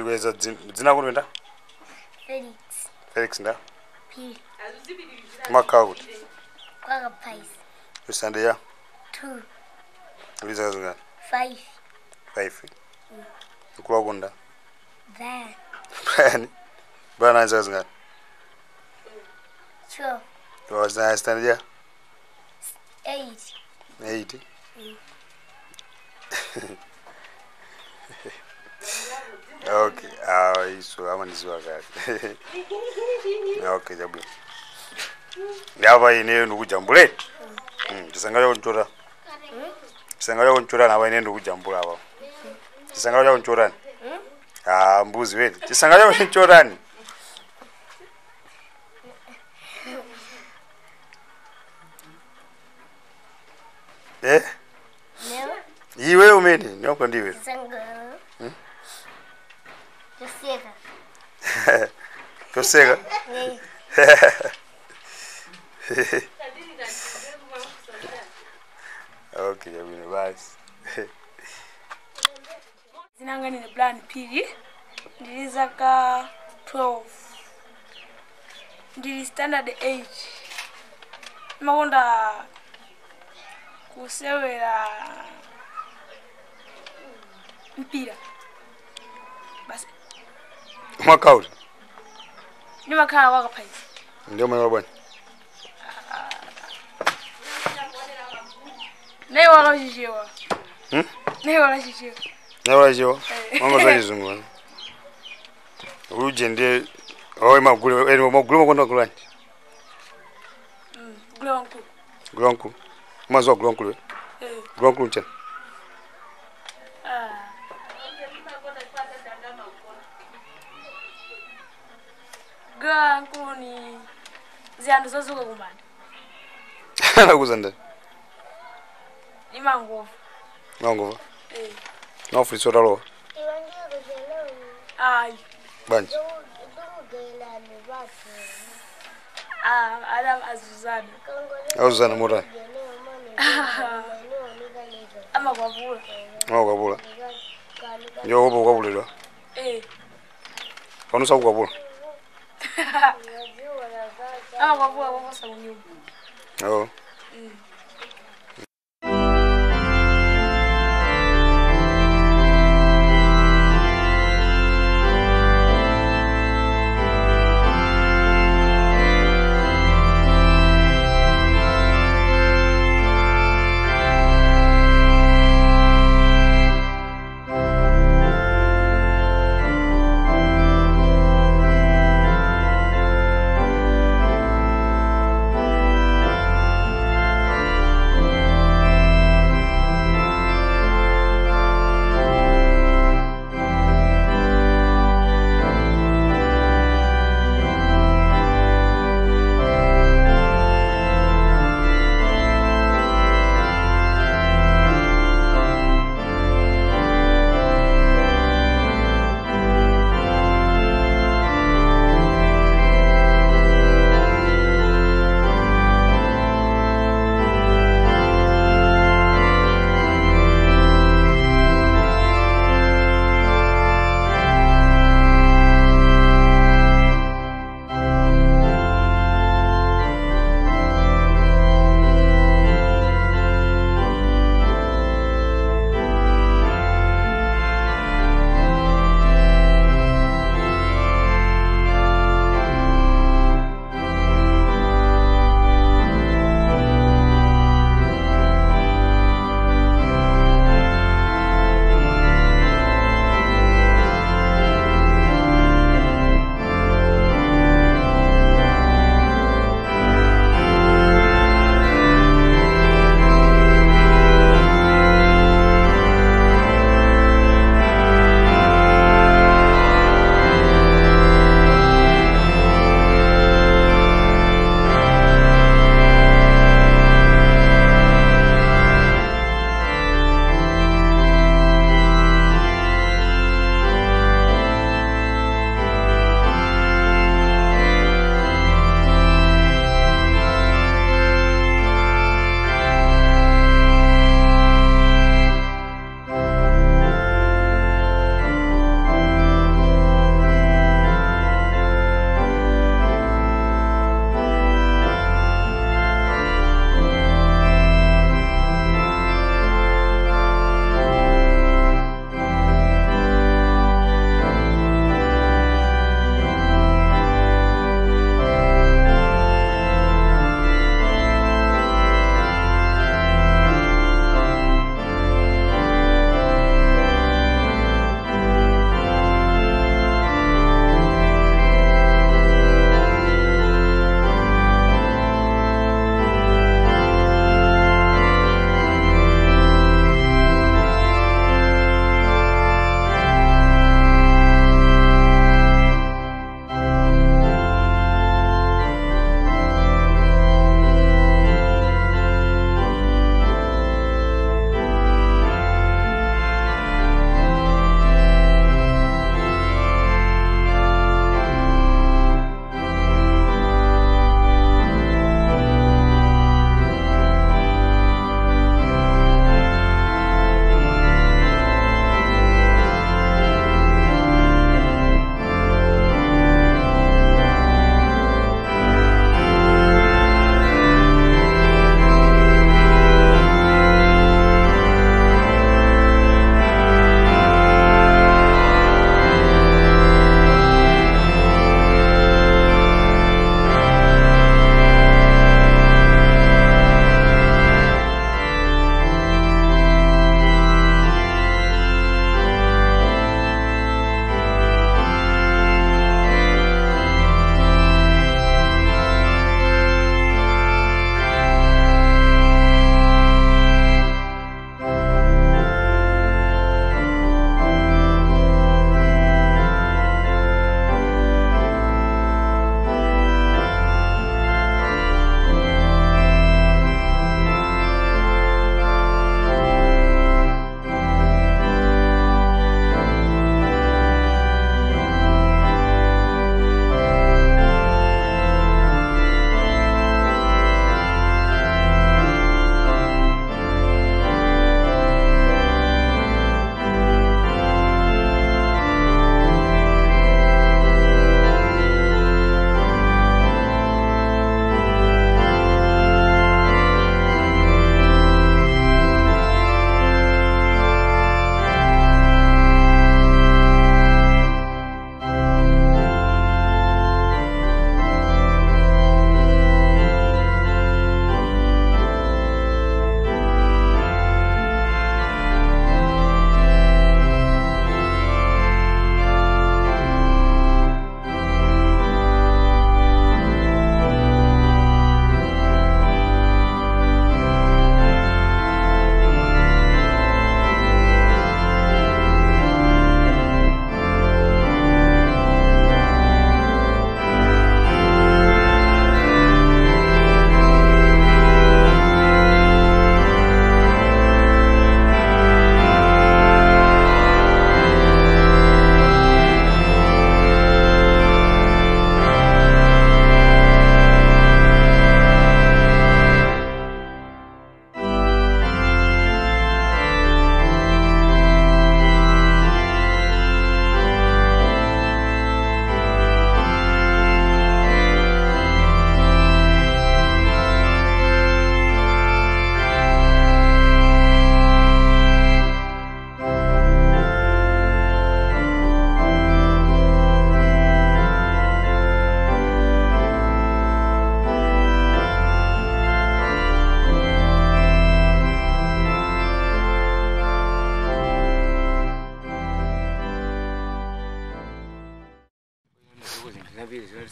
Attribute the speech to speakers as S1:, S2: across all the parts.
S1: tikuweza dzina kuti nda
S2: Felix
S1: felix nda
S2: P
S1: umakhala kuti
S2: kwaka Pies
S1: misande ya
S2: 2
S1: ulizaka zingati
S2: 5
S1: five mkulu wako nda
S2: Van
S1: brian brian anzaka zingati
S2: 12
S1: wazina stand ya
S2: 8
S1: eight okay awa iso amandiziwa kale okay chabwino ndapa ineyo ndikujambula chisangalalo kunchota chisangalalo kunchota napa ine ndikujambula apa chisangalalo chakunchotani ah mbuzi weti chisangalalo kunchotani eh
S2: Never
S1: iwe umene ndinoko ndiwe
S2: Sangalo Josieka
S1: toseka
S2: Eh
S1: okay chabwino basi
S3: zinanga ndine plan pili ndili zaka 12 ndili standard 8 makonda kusewera mpira basi
S1: mwakauti
S3: ndimakhala wakaphaisa
S1: ndio mwana bwana
S3: naye wakachichewa
S1: Hmm?
S3: naye wakachichewa
S1: naola chiwa mwanga za chizungu bwana uje ndiye owe magule eni magule makonda kulani
S3: gule wankulu
S1: gule wankulu mwanzo wa gule wankulu we
S3: Eh,
S1: gule wankulu mchana
S3: ah. gule wankulu ni ziyando zozuka kumanda
S1: anakuza ndani
S3: ni mangovu
S1: mangova
S3: Eh,
S1: naufulisa otalowa
S2: Iwangia kuzelewa
S3: ayi
S1: banje
S2: Dungelani watu
S3: Ah, adam azuzana
S1: auzana motani
S3: amakwavula
S1: amakwapula ndio opa ukwapulidwa
S3: Eh,
S1: panusa kukwapula
S3: amakwavula kwakosa kunyumba
S1: oo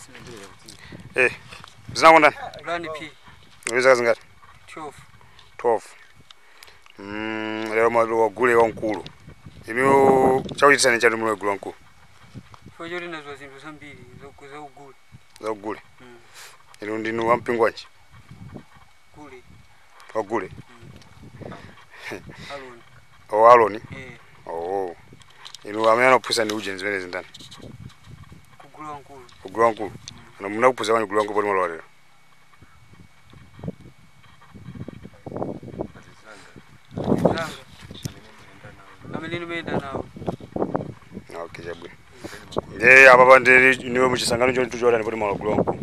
S1: eh zinako ndani
S4: Plan P
S1: uli zaka zingati
S4: 12
S1: 12 mm lero malo wagule wamkulu inu chakuchitisani chatu mulo wagule wamkulu
S4: fo choti nazo zinthu zambiri zoku- zaugule
S1: zakugule
S4: Mm.
S1: inu ndinu wampingo wanji
S4: gule
S1: wagule
S4: aloni
S1: o aloni
S4: eh
S1: oo inu amene anakuphunzitsa ndi uje zimene zindani
S4: kugula wankulu
S1: kugula wamkulu ano munakuphunzitsa kwanyi kugula wamkulu poti mwalowalero
S4: zanga amene ndimayenda nawo
S1: okay chabwino nde apa pa ndi niwe muchisangano choti tuchiwatani poti mwalogula wamkulu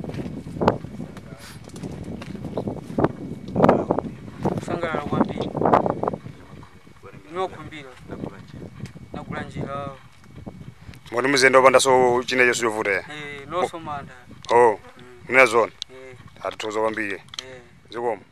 S4: kusangalala kwambiri inokhumbira nagula njira
S1: moti muzenda opandaso chinecho sichovuta ya
S4: eh nosomanda
S1: oh
S4: Mm,
S1: muna zona
S4: eh
S1: atithoza kwambiri
S4: eh
S1: zikomo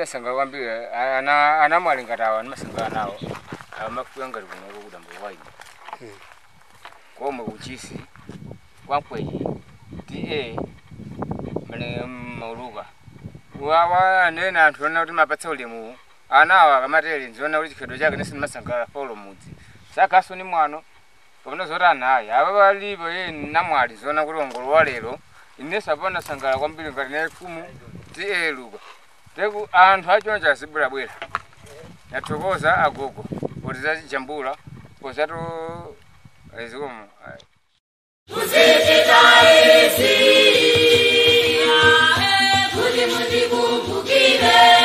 S5: masanga kwambiri ana ana mwalingatawa ndimasanga nawo amakuya ngati kunoko kudamba waini komwe kuchisi kwankweyi ta mane mauluka wawa anene anthu ona kuti mapatsa ulemu anawa akamatele nziona kuti chikhedo chake nisi ndimasanga paulo mudzi sakaso ni mwano kapena zoti anayi ava palipo ye namwali ziona kuti ongolo wa lero inenso apana sangala kwambiri ngati naye fumu ta luka teku anthu achona chazibwerabwera yathokoza agogo kuti zachijambula pozatu zikomo
S6: kuti mundikumbukire